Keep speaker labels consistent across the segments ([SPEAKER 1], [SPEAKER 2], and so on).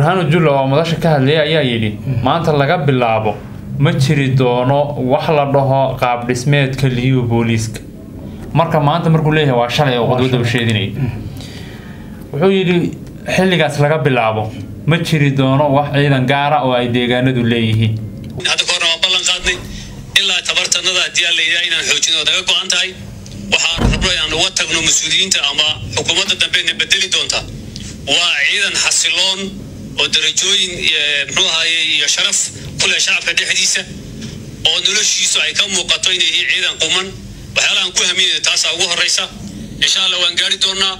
[SPEAKER 1] burhaanu jullo oo madasha ka hadlayay ayaa yidhi maanta laga bilaabo ma jiri doono wax la dhaho qaab dhismeedka liyu booliiska marka maanta markuu leeyahay waa shalay oo qodwada u sheedinaya wuxuu yidhi xilligaas laga bilaabo ma jiri doono wax ciidan gaara oo ay deegaanadu leeyihiin
[SPEAKER 2] hadda kahorna waan ballan qaadnay ilaa tabartanada haddii aan layidhaha inaan xoojin oo naga go-an tahay waxaan rabno inaan uga tagno mas-uuliyiinta ama xukuumadda dambeedna bedeli doonta waa ciidan xasiloon oo darajooyin muxuu ahaye iyo sharaf ku leh shacabka dhexdiisa oo noloshiisu ay ka muuqato inay yihiin ciidan quman waxyaalahan ku haminayna taasaa ugu horreysa insha allah waan gaari doonaa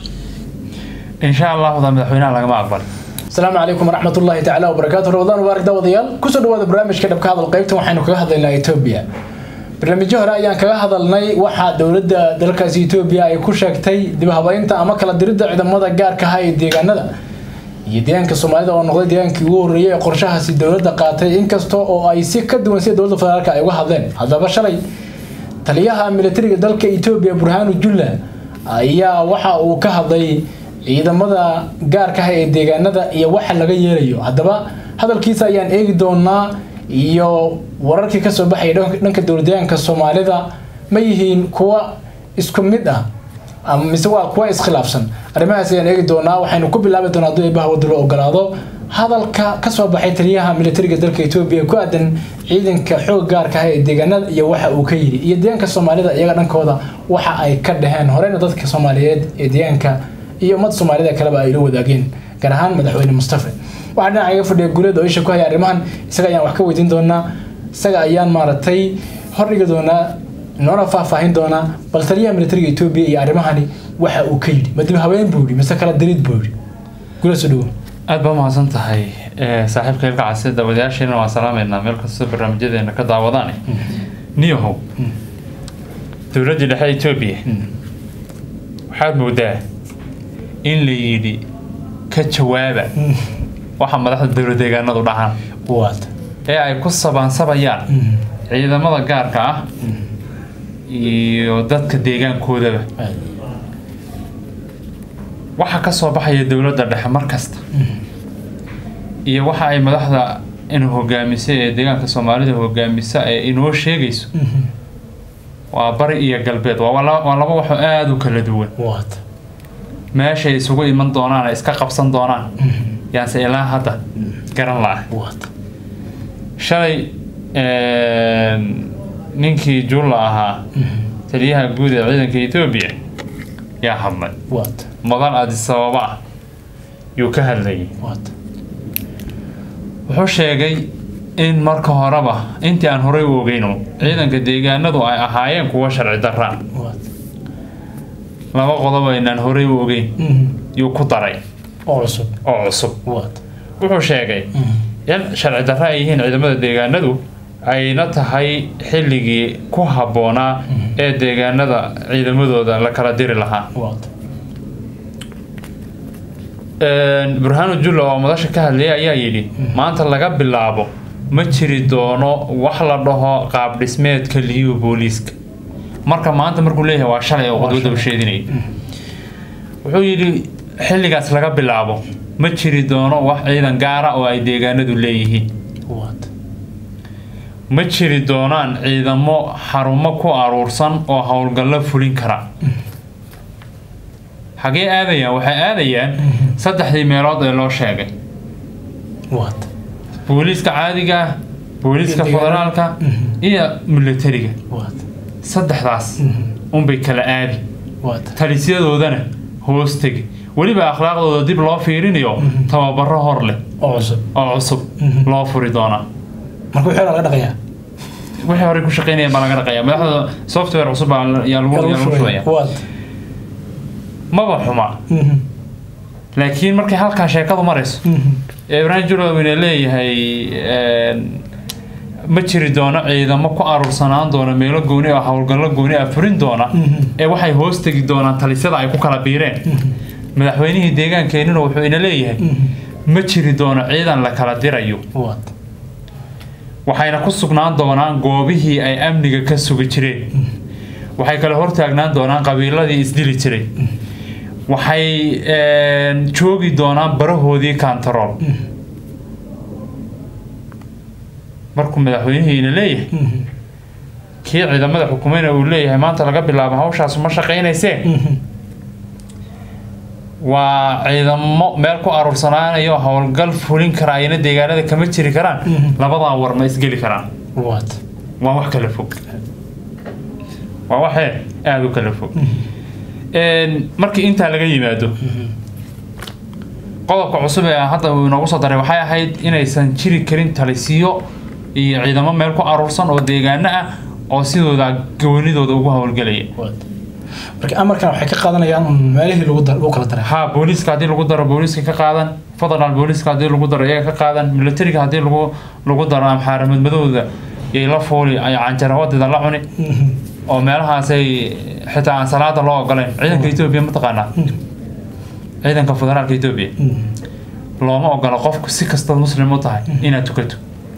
[SPEAKER 1] insha allahda madaxweynaha lagama aqbali
[SPEAKER 3] asalaamu calaykum waraxmat ullahi tacaala wabarakaatu ramadaan mubaarak daawadayaal kusoo dhawaada barnaamijka dhabka hadal qaybtan waxaynu kaga hadlaynaa etoobiya barnaamijyo hore ayaan kaga hadalnay waxaa dowladda dalkaasi etoobiya ay ku sheegtay dibhabaynta ama kala diridda ciidamada gaarka ah ee deegaanada iyo deegaanka soomaalida oo noqday deegaankii ugu horreeyay ee qorshahaasi dowladda qaatay inkasta oo ay si ka duwan sida dowladda federaalka ay uga hadleen haddaba shalay taliyaha militariga dalka etoobiya burhaanu julla ayaa waxa uu ka hadlay ciidamada gaarka ah ee deegaanada iyo waxa laga yeelayo haddaba hadalkiisa ayaan eegi doonaa iyo wararkii kasoo baxaya dhanka dowladdeegaanka soomaalida ma yihiin kuwa isku mid ah ama mise waa kuwa iskhilaafsan arrimahaas ayaan eegi doonaa waxaynu ku bilaabi doonaa hadduu eebaha wadda loo ogolaado hadalka kasoo baxay taliyaha militariga dalka etoobiya ku aadan ciidanka xoog gaarka ah ee deegaanada iyo waxa uu ka yidhi iyo deegaanka soomaalida iyaga dhankooda waxa ay ka dhaheen horeyna dadka soomaaliyeed ee deegaanka iyo ummad soomaalida kaleba ay la wadaageen gaar ahaan madaxweyne mustafe waxaa dhinaca iga fadhiya guuleed oo isha ku haya arrimahan isaga ayaan wax ka weydiin doonaa isaga ayaan maaragtay hordhigi doonaa noona faahfaahin doonaa bal taliyaha militariga etoobiya iyo arrimahani waxa uu ka yidhi ma dib habeen buu yidhi mise kala dariid buu yidhi guuleed soo dhawo
[SPEAKER 1] aada baa mahadsan tahay saaxiibka ilka casi daawadayaasheena waan salaameynaa meel kastoo barnaamijyadeena ka daawadaane niyahow dowladdii dhexe etoobiya waxaad moodaa in la yidhi ka jawaaba waxa madaxda dowlad deegaanadu dhahaan
[SPEAKER 3] waata
[SPEAKER 1] ee ay ku sabaansabayaan ciidamada gaarka ah iyo dadka deegaankoodaba waxa ka soo baxaya dowladda dhexe mar kasta iyo waxa ay madaxda in hogaamisa ee deegaanka soomaalida hogaamisa ee inoo sheegayso waa bari iyo galbeed waa laba waxoo aada u kala duwan
[SPEAKER 3] waata
[SPEAKER 1] meeshay isugu iman doonaan iska qabsan doonaan yaanse ilaa hadda garan la-ah
[SPEAKER 3] waata
[SPEAKER 1] shalay ninkii julla ahaa taliyaha guud ee ciidanka etoobiya yaa hadlay
[SPEAKER 3] waata
[SPEAKER 1] mudan adisababa ah yuu ka hadlayay
[SPEAKER 3] waata
[SPEAKER 1] wuxuu sheegay in marka horeba intii aan horey u ogeyno ciidanka deegaanadu ay ahaayeen kuwa sharci darraa
[SPEAKER 3] waata
[SPEAKER 1] laba qodob aynaan horey u ogeyn yuu ku daray
[SPEAKER 3] oo cusub
[SPEAKER 1] oo cusub
[SPEAKER 3] waata
[SPEAKER 1] wuxuu sheegay in sharci darra ay yihiin ciidamada deegaanadu ayna tahay xilligii ku habboonaa ee deegaanada ciidamadooda la kala diri lahaa
[SPEAKER 3] waata
[SPEAKER 1] burhaanu jullo oo madasha ka hadlayay ayaa yidhi maanta laga bilaabo ma jiri doono wax la dhaho qaab dhismeedka liyu booliiska marka maanta markuu leeyahay waa shalay oo qodwada u sheedinaya wuxuu yidhi xilligaas laga bilaabo ma jiri doono wax ciidan gaara oo ay deegaanadu leeyihiin
[SPEAKER 3] waata
[SPEAKER 1] ma jiri doonaan ciidamo xarumo ku aruursan oo howlgallo fulin kara xagee aadayaan waxay aadayaan saddexdii meelood ee loo sheegay
[SPEAKER 3] waata
[SPEAKER 1] booliiska caadiga ah booliiska
[SPEAKER 3] Iyo deegaanada.
[SPEAKER 1] federaalka iyo militariga
[SPEAKER 3] waata
[SPEAKER 1] saddexdaas unbay kala aadi
[SPEAKER 3] waata
[SPEAKER 1] talisyadoodana hoos tegi weliba akhlaaqdooda dib loo fiirinayo tababaro hor leh
[SPEAKER 3] oo cusub
[SPEAKER 1] oo cusub loo furi doonaa
[SPEAKER 3] marka wixii laga dhaqayaa
[SPEAKER 1] wixii horey ku shaqeynayaan baa laga dhaqaya madaxda software cusub baa la- yaa lagu yaa lagu shubaya
[SPEAKER 3] waata
[SPEAKER 1] maba xuma laakiin markay halkaa sheekadu marayso ee ibraahim julowina leeyahay ma jiri doono ciidamo ku aruursanaan doona meelo gooni oo howlgallo gooni ah furin doona ee waxay hoos tegi doonaan talisyada ay ku kala biireen madaxweynihii deegaankeenina wuxuu ina leeyahay ma jiri doono ciidan la kala dirayo
[SPEAKER 3] waata
[SPEAKER 1] waxayna ku sugnaan doonaan goobihii ay amniga ka sugi jireen waxay kala hortaagnaan doonaan qabiiladii isdili jiray waxay joogi doonaan barahoodii kantarool markuu madaxweynihiina leeyahay kii ciidamada xukumayna uu leeyahay maanta laga bilaabo hawshaas ma shaqaynaysee waa ciidamo meel ku aruursanaanayo howlgal fulin kara ayna deegaanada kama jiri karaan labadaa war ma isgeli karaan
[SPEAKER 3] waad
[SPEAKER 1] waa wax kala fog waa waxee aada u kala fog markii intaa laga yimaado qodobka cusub ee hadda uu inoogu soo daray waxay ahayd inaysan jiri karin talisiyo iyo ciidamo meel ku aruursan oo deegaano ah oo sidooda goonidooda ugu howlgelaya
[SPEAKER 3] waad marka amarkan waxay ka qaadanayaan un meelihii lagu dar- lagu kala daray
[SPEAKER 1] ha booliiska haddii lagu daro booliiska ka qaadan federal booliiska haddii lagu daro iyaga ka qaadan militariga haddii lagu lagu daro amxaaramadmadooda yay la fuuli ay canjarawadida la cuni oo meelahaasay xitaa aan salaada loo ogoleyn ciidanka etoobiya mataqaanaa ciidanka federaalka etoobiya looma ogola qofku si kastaad muslim u tahay inaad tukato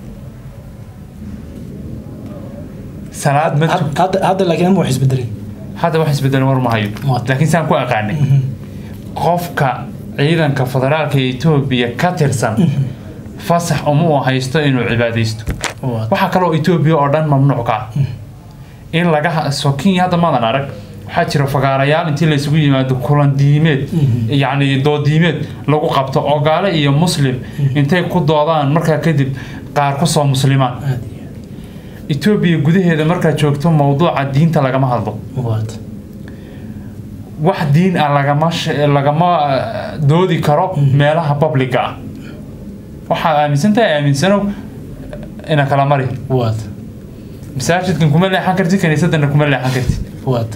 [SPEAKER 1] salaad ma tu-
[SPEAKER 3] Had- hadda hadda laakiin ama wax isbedelay
[SPEAKER 1] hadda wax isbedelan war ma hayo
[SPEAKER 3] Waad.
[SPEAKER 1] laakiin saan ku aqaanay qofka ciidanka federaalka etoobiya ka tirsan fasax uma uu haysto inuu cibaadaysto
[SPEAKER 3] waad
[SPEAKER 1] waxaa kaloo etoobiya oo dhan mamnuuc ka ah in laga ha- soo kenya hadda maadan arag waxaa jira fagaarayaal intii laysugu yimaado kulan diimeed yacni doodiimeed lagu qabto oo gaale iyo muslim intay ku doodaan markaa kadib qaar kusoo muslimaan
[SPEAKER 3] aad
[SPEAKER 1] etoobiya gudaheeda markaad joogto mowduuca diinta lagama hadlo
[SPEAKER 3] waad
[SPEAKER 1] wax diin ah lagama sh- lagama eh, doodi karo meelaha publica ah waxaad aaminsantahay aaminsanow ina kala mari
[SPEAKER 3] waad
[SPEAKER 1] masaajidkan kuma leexan kartid kaniisadana kuma leexan kartid
[SPEAKER 3] waad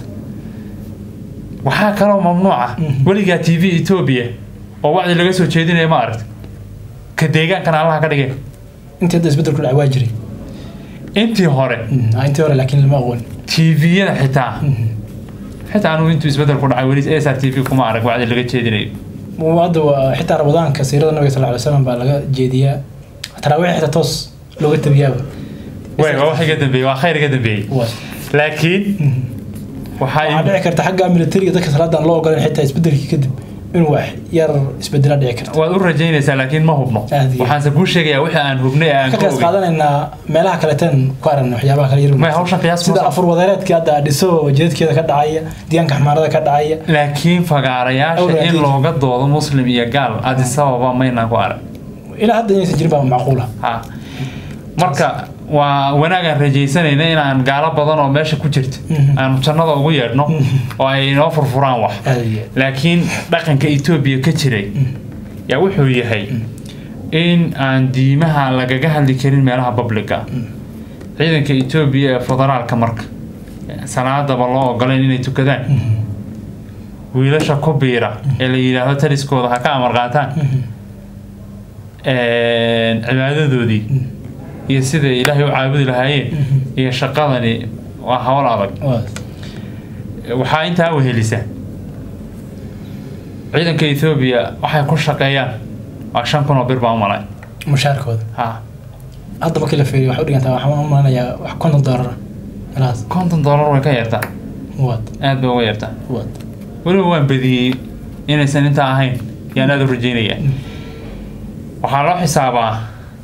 [SPEAKER 1] waxaa kaloo mamnuuca weligaa t v etoobiya oo wacdi laga soo jeedinaya ma aragti ka deegaankana allaha ka dhigay
[SPEAKER 3] intii hadda isbedel ku dhacay waa jiray
[SPEAKER 1] intii hore
[SPEAKER 3] Ah, intii hore laakiin lama aqoon
[SPEAKER 1] tviyada xitaa xitaa anugu intuu isbedel ku dhacay weli s r t v kuma arag wacdi laga jeedinayo
[SPEAKER 3] hadda waa xitaa ramadaanka siirada nabiga sal ly slam baa laga jeediyaa taraawiix xitaa toos looga tabiyaaba
[SPEAKER 1] way waa wax iga dambeeyey waa khayr iga dambeeyey
[SPEAKER 3] waad
[SPEAKER 1] laakiin
[SPEAKER 3] waxaa
[SPEAKER 1] waxaa
[SPEAKER 3] dhici karta xagga militariga dadka salaadan loo ogolan xitaa isbedelkii kadib in wax yar isbedela dhici karta
[SPEAKER 1] waad u rajaynaysaa laakiin ma hubno
[SPEAKER 3] Aad iyo-
[SPEAKER 1] waxaanse kuu sheegayaa wixii aan hubnay ee aan
[SPEAKER 3] ka
[SPEAKER 1] ka
[SPEAKER 3] qiyaas
[SPEAKER 1] ogey
[SPEAKER 3] qaadanaynaa meelaha kaleeteen ku aragna waxyaabaha kale yar
[SPEAKER 1] may hawshan qiyaas ma
[SPEAKER 3] sida
[SPEAKER 1] soo-
[SPEAKER 3] afur wadareedkii hadda dhiso jeedkeeda ka dhacaya diyaanka xamaarada ka dhacaya
[SPEAKER 1] laakiin fagaarayaasha
[SPEAKER 3] Awraad
[SPEAKER 1] in
[SPEAKER 3] iyo-
[SPEAKER 1] looga doodo muslim iyo gaal adis ababa maynaan ku arag
[SPEAKER 3] ilaa hadda inaysan jirin baa macquula
[SPEAKER 1] ha marka waa wanaagaan rajaysanayna inaan gaalo badan oo meesha ku jirta
[SPEAKER 3] Mhm.
[SPEAKER 1] aanu jannada ugu yeedhno oo ay inoo furfuraan wax
[SPEAKER 3] aad iyo
[SPEAKER 1] laakiin dhaqanka etoobiya ka jiray yaa wuxuu yahay in aan diimaha lagaga hadli karin meelaha publica ciidanka etoobiya ee federaalka marka salaadaba loo ogolayn inay tukadaan wiilasha ku biira ee la yidhaahdo taliskooda ha ka amar qaataan cibaadadoodii iyo siday ilaahay u caabudi lahaayeen iyo shaqadani waa hawl adag
[SPEAKER 3] waad
[SPEAKER 1] waxaa intaa wehelisa ciidanka etoobiya waxay ku shaqeeyaan waa shan kun oo bir baa u malay
[SPEAKER 3] mushaarkooda
[SPEAKER 1] ha
[SPEAKER 3] hadda markii la fiiriyo waxay u dhigantaa waxaan u malanayaa wax konton doolara meelahaas
[SPEAKER 1] konton dollar way ka yartaa
[SPEAKER 3] waad
[SPEAKER 1] aad bay uga yartaa
[SPEAKER 3] waad
[SPEAKER 1] weliba waan badiyey inaysan intaa ahayn yaan aad u rajeynaya waxaa loo xisaabaa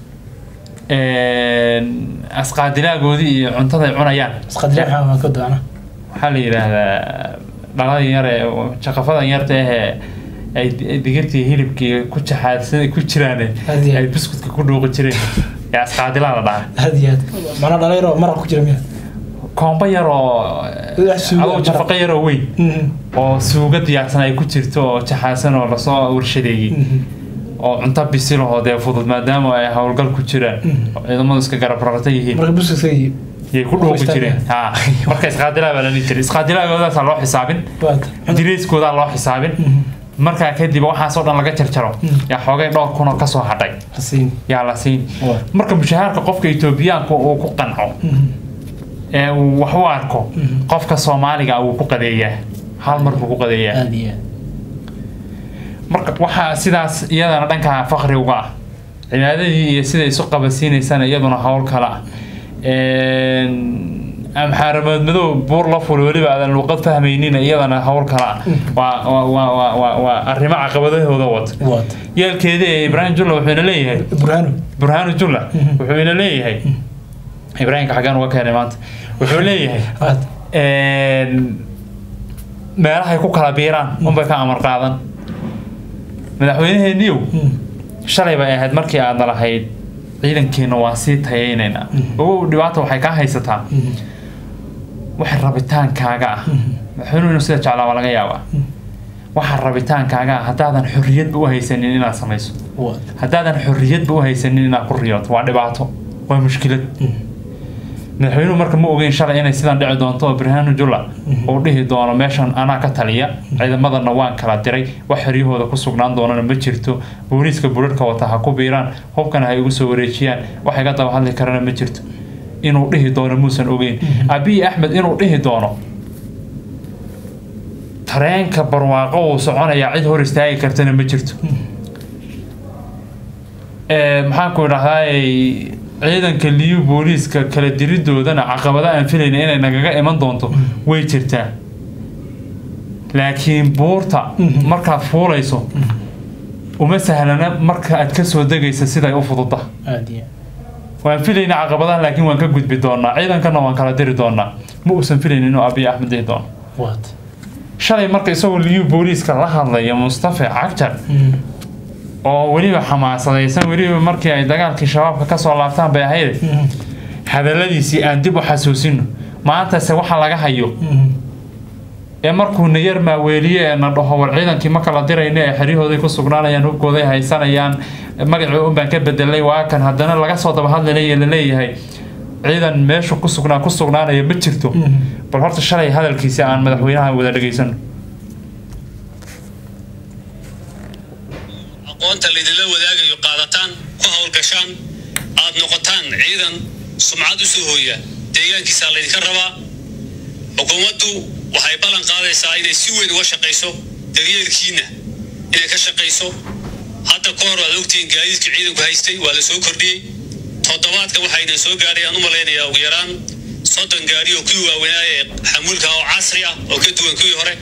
[SPEAKER 1] asqaadilaagoodii iyo cuntaday cunayaan
[SPEAKER 3] isqadriya maxaa waa ka doona
[SPEAKER 1] waxaa la yidhaahdaa dhaladan yar ee jaqafadan yarta ahee ay ay digirtii hilibkii ku jaxaadsan ku jiraan
[SPEAKER 3] Aad iyo aad.
[SPEAKER 1] ay biskutka ku dhuuqi jireen ee asqaadilaa la dhahaa
[SPEAKER 3] aad iyo aad macnaa dhalinyaro maraq ku jira miya
[SPEAKER 1] koombo yar oo
[SPEAKER 3] Wax suugo
[SPEAKER 1] adoo
[SPEAKER 3] maraq.
[SPEAKER 1] jafaqo yar oo weyn oo suugo diyaarsan ay ku jirto oo jaxaadsan oo lasoo warshadeeyey oo cunto bisil oo dee fudud maadaama ay howlgal ku jiraan oo ciidamadu iska garab rarata yihiin
[SPEAKER 3] marka buskudka
[SPEAKER 1] yay ku dhuuqi
[SPEAKER 3] Qoystaan.
[SPEAKER 1] jireen ha marka isqaadilaa baa la dhihi jiray isqaadilaagoodaasa loo xisaabin
[SPEAKER 3] waad
[SPEAKER 1] direyskoodaa loo xisaabin markaa kadib waxaasoo dhan laga jarjaro yaa xoogay dhowr kun oo kasoo hadhay
[SPEAKER 3] hasiin
[SPEAKER 1] yaa la siin
[SPEAKER 3] Waa.
[SPEAKER 1] marka mushaharka qofka etoobiyaanka uu ku qanco ee uu wax u arko qofka soomaaliga wuu ku qadeeyaa hal mar buu ku qadeeyaa
[SPEAKER 3] aad iyo aad
[SPEAKER 1] marka waxaa sidaas iyadana dhanka faqri uga ah cibaadadii iyo siday isu qabasiinaysana iyaduna howl kale ah amxaaramood madow buur la fulo weliba aadan luqad fahmaynin iyadana howl kale ah waa waa waa waa waa waa arrimo caqabadahooda wata
[SPEAKER 3] waad
[SPEAKER 1] yeelkeeda ee ibraahim julla wuxuu ina leeyahay
[SPEAKER 3] burhano
[SPEAKER 1] burhaanu julla wuxuu ina leeyahay ibraahimka xaggaan uga keenay maanta wuxuu leeyahay
[SPEAKER 3] waad
[SPEAKER 1] een, meelahay ku kala biiraan unbay ka amar qaadan madaxweynaheeniyow shalay bay ahayd markii aadna lahayd ciidankeena waan sii tayaynaynaa ogow dhibaata waxay kaa haysataa waxa rabitaankaaga ah madaxweynuhu inuu sida jeclaa waa laga yaabaa waxa rabitaankaaga ah haddaadan xorriyadba u haysanin inaad samayso
[SPEAKER 3] waad
[SPEAKER 1] haddaadan xorriyadba u haysanin inaad ku riyooto waa dhibaato waa mushkilad madaxweynuhu marka ma ogeyn shalay inay sidan dhici doonto oo birhaanu jula uu dhihi doono meeshan anaa ka taliya ciidamadana waan kala diray wax xeryahooda ku sugnaan doonana ma jirto booliiska budharhka wata ha ku biiraan hubkana ha igu soo wareejiyaan wax iga daba hadli karana ma jirto inuu dhihi doono muusan ogeyn abiy axmed inuu dhihi doono tareenka barwaaqo uu soconayaa cid hor istaagi kartana ma jirto Ee, maxaan ku idhahdaay ciidanka liyu booliiska kala diridoodana caqabada aan filayna inay nagaga iman doonto way jirtaa laakiin buurta markaad fuulayso uma sahlana marka aad kasoo degaysa siday u fududa
[SPEAKER 3] aad iyo
[SPEAKER 1] waan filayna caqabadaha laakiin waan ka gudbi doonaa ciidankana waan kala diri doonaa ma uusan filaynin inuu abiy axmed dhihi doono
[SPEAKER 3] waad
[SPEAKER 1] shalay marka isagoo liyu booliiska la hadlaya mustafa cagjar oo weliba xamaasadaysan weliba markii ay dagaalkii shabaabka kasoo laabtaan bay ahayd hadaladiisii aan dib u xasuusino maantase waxa laga hayo ee markuu na yar maaweeliye ee na dhaho war ciidankii ma kala dirayna ee xeryahooday ku sugnaanayaan hubkooday haysanayaan magacii unbaan ka bedelay waa kan haddana laga soo daba hadlilay laleeyahay ciidan meeshu ku sugnaa ku sugnaanaya ma jirto bal horta shalay hadalkiisi aan madaxweynaha wada dhegaysano
[SPEAKER 2] aqoonta laydinla wadaagayo qaadataan ku howlgashaan aad noqotaan ciidan sumcad u soo hooya deegaankiisaa laydinka rabaa xukuumaddu waxay ballan qaadaysaa inay si weyn uga shaqayso daryeelkiina inay ka shaqayso hadda ka hor waad ogtihiin gaadiidka ciidanku haystay waa la soo kordhiyey toddobaadkan waxayna soo gaadhay aan u malaynayaa ugu yaraan soddon gaari oo kuwii waaweynaa ee xamuulka oo casri ah oo ka duwan kuwii hore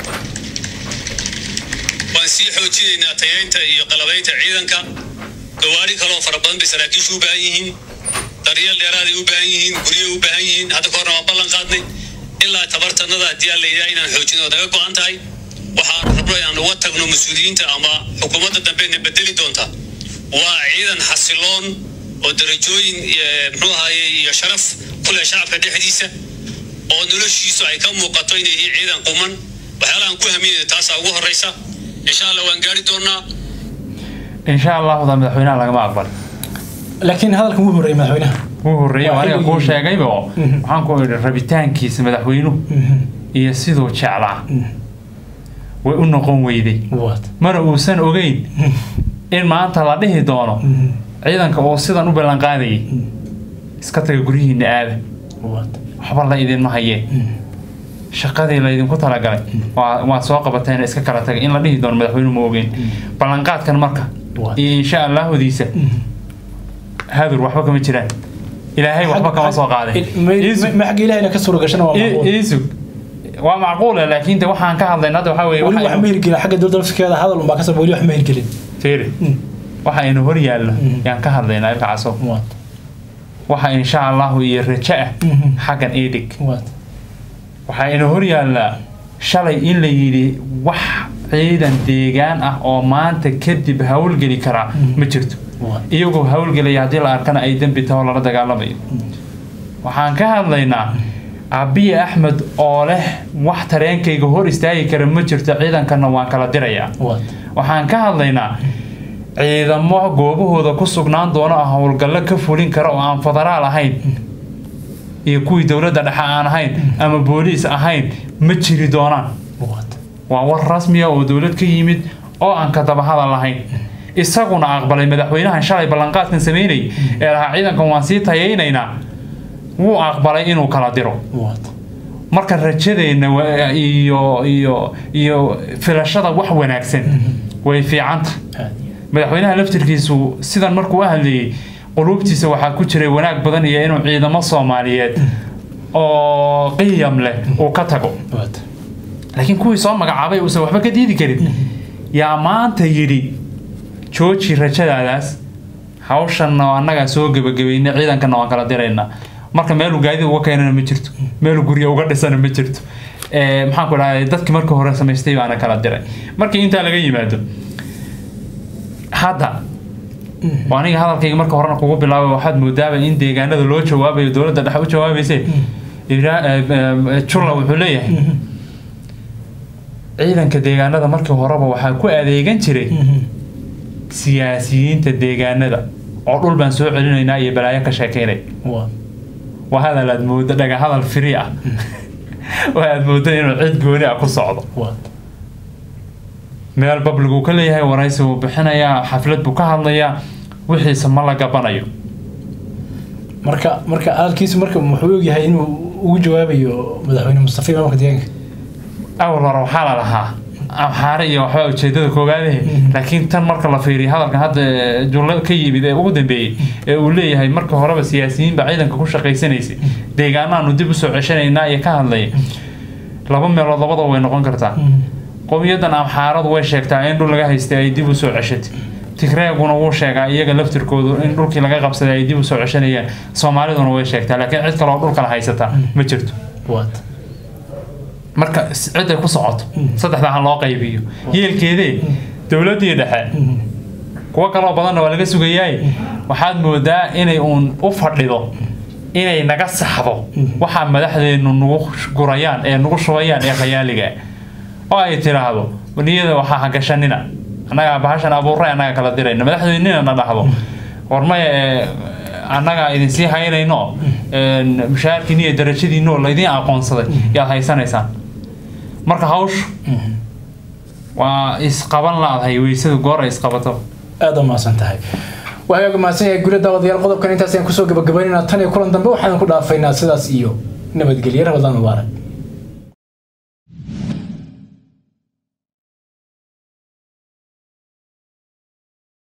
[SPEAKER 2] waan sii xoojinaynaa tayaynta iyo qalabaynta ciidanka gawaari kaloo fara badan bay saraakiishu u baahan yihiin daryeel dheeraaday u baahan yihiin guryo u baahan yihiin hadda ka horna waan ballan qaadnay ilaa tabartanada haddii aan layidhaha inaan xoojin oo naga go-an tahay waxaan rabno inaan uga tagno mas-uuliyiinta ama xukuumadda dambena bedeli doonta waa ciidan xasiloon oo darajooyin eh, muxuu ahaye iyo sharaf ku leh shacabka dhexdiisa oo noloshiisu ay ka muuqato inay yihiin ciidan quman waxyaalahan ku haminayna taasaa ugu horreysa insha allah waan gaari doonaa
[SPEAKER 1] insha allahu da madaxweynaha lagama aqbal
[SPEAKER 3] laakiin hadalkan wuu horreeyay madaxweynaha
[SPEAKER 1] wuu horreeyay
[SPEAKER 3] Waa
[SPEAKER 1] aniga
[SPEAKER 3] xilligii-
[SPEAKER 1] kuu sheegayba oo waxaan ku idhi rabitaankiisa madaxweynuhu iyo siduu jeclaa way u noqon weyday
[SPEAKER 3] waad
[SPEAKER 1] mana uusan ogeyn in maanta la dhihi doono ciidanka oo sidan u ballan qaadayay iska taga guryihiina aada
[SPEAKER 3] waad
[SPEAKER 1] waxba la idinma hayee shaqadii laydinku talagalay waa- waad soo qabateen iska kala tagay in la dhihi doono madaxweynuhu ma ogeyn ballanqaadkan marka
[SPEAKER 3] Waa.
[SPEAKER 1] iyo insha allaahodiisa hadur waxba kama jiraan ilaahay waxba kama soo qaaday Iisug-
[SPEAKER 3] ma xagga ilahayna ka suura gashana waa
[SPEAKER 1] ii-
[SPEAKER 3] macquul
[SPEAKER 1] iisug waa macquule laakiin de waxaan ka hadlayna hadda waxaa weeye
[SPEAKER 3] weli
[SPEAKER 1] waxa
[SPEAKER 3] wax ma hirgelin xagga dowladda lafskeeda hadal unbaa kasoo weli wax ma hirgelin
[SPEAKER 1] fiiri waxa aynu hor yaallo yaan ka hadlaynaa ilka caso
[SPEAKER 3] waad
[SPEAKER 1] waxa insha allahu iyo rajo ah
[SPEAKER 3] Mhm.
[SPEAKER 1] xaggan iidhig
[SPEAKER 3] waad
[SPEAKER 1] waxaa ina hor yaallaa shalay in la yidhi wax ciidan deegaan ah oo maanta kadib hawlgeli karaa ma jirto
[SPEAKER 3] waad
[SPEAKER 1] iyagoo hawlgelaya haddii la arkana ay dembi taho lala dagaalamayo waxaan ka hadlaynaa abiy axmed oo leh wax tareenkayga hor istaagi kara ma jirto ciidankana waan kala dirayaa
[SPEAKER 3] waad
[SPEAKER 1] waxaan ka hadlaynaa ciidamo goobahooda ku sugnaan doona oo howlgallo ka fulin kara oo aan federaal ahayn iyo kuwii dowladda dhexe aan ahayn ama booliis ahayn ma jiri doonaan
[SPEAKER 3] waad
[SPEAKER 1] waa war rasmiya oo dowlad ka yimid oo aan ka dabahada lahayn isaguna aqbalay madaxweynahan shalay ballanqaadkan sameynay ee lahaa ciidankan waan sii tayaynaynaa wuu aqbalay inuu kala diro
[SPEAKER 3] waad
[SPEAKER 1] marka rajadeenna wa- iyo iyo iyo filashada wax wanaagsan way fiicanta
[SPEAKER 3] aad
[SPEAKER 1] madaxweynaha laftirkiisu sidan markuu u hadlayay quluubtiisa waxaa ku jiray wanaag badan iyo inuu ciidamo soomaaliyeed oo qiyam leh uu ka tago
[SPEAKER 3] waad
[SPEAKER 1] laakiin kuwii soo magacaabay uusan waxba ka diidi karin yaa maanta yidhi jooji rajadaadaas hawshanna annagaa soo gebagabaynay ciidankana waan kala diraynaa marka meeluu gaadida uga keenana ma jirto meeluu gurya uga dhisana ma jirto Eh, maxaan ku dhahay dadkii markii hore samaystay baana kala diray markii intaa laga yimaado hadda waa aniga hadalkayga marka horena kugu bilaabay waxaad moodaaba in deegaanada loo jawaabayo dowladda dhexe u jawaabayse Ibra- eh, eh, julla wuxuu leeyahay ciidanka deegaanada markii horeba waxaa ku adeegan jiray siyaasiyiinta deegaanada oo dhul baan soo celinaynaa iyo balaayo ka sheekeynay
[SPEAKER 3] waa
[SPEAKER 1] waa hadal aad moodo dhaga hadal firi ah waa aad moodo inuu cid gooni ah ku socdo
[SPEAKER 3] waa
[SPEAKER 1] meel babligu ka leeyahay waraysi buu bixinayaa xaflad buu ka hadlayaa wixiisa ma la gabanayo
[SPEAKER 3] marka marka hadalkiisu marka muxuu ogyahay inuu ugu jawaabayo madaxweyne mustafa imaamka deegaanka
[SPEAKER 1] awal hore waxaa la lahaa amxaare iyo waxbaa ujeedada koogaadahe laakiin tan marka la fiiriyo hadalkan hadda eh, jumlo ka yimid ee ugu dambeeyey ee uu leeyahay marka horeba siyaasiyiin baa ciidanka ku shaqaysanaysay deegaanaanu dib usoo ceshanaynaa iyo ka hadlaya laba meelood labadaba way noqon kartaa qowmiyadan amxaaradu way sheegtaa in dhul laga haystay ay dib usoo ceshatay tigreeguna wuu sheegaa iyaga laftirkoodu in dhulkii laga qabsaday ay dib usoo ceshanayaan soomaaliduna way sheegtaa laakiin cid kaloo dhulkala haysata ma jirto
[SPEAKER 3] waa
[SPEAKER 1] marka s- cid ay ku socoto saddexdaa ha loo qaybiyo yeelkeedee dowladdii dhexe kuwo kaloo badanna waa laga sugayaay waxaad moodaa inay uun u fadhido inay naga saxdo waxaa madaxdeennu nagu gurayaan ee nagu shubayaan ee khayaaliga oo ay tiraahdo niyada waxaa hagashanina annagaa bahashan abuuray annaga kala dirayna madaxdeennina na dhahdo warmaya ee annagaa idinsii haynayno een, mushaharkiina iyo darajadiino laydin aqoonsaday yaad haysanaysaan marka hawshu waa isqaban laadahay weysadu goor ay isqabato
[SPEAKER 3] aada u mahadsan tahay waxaa mahadsan yahay gurya daawadayaal qodobkan intaas ayaan kusoo gabagabaynayna tan iyo kulan dambe waxaan ku dhaafaynaa sidaas iyo nabadgelyo rabadaan mubaarak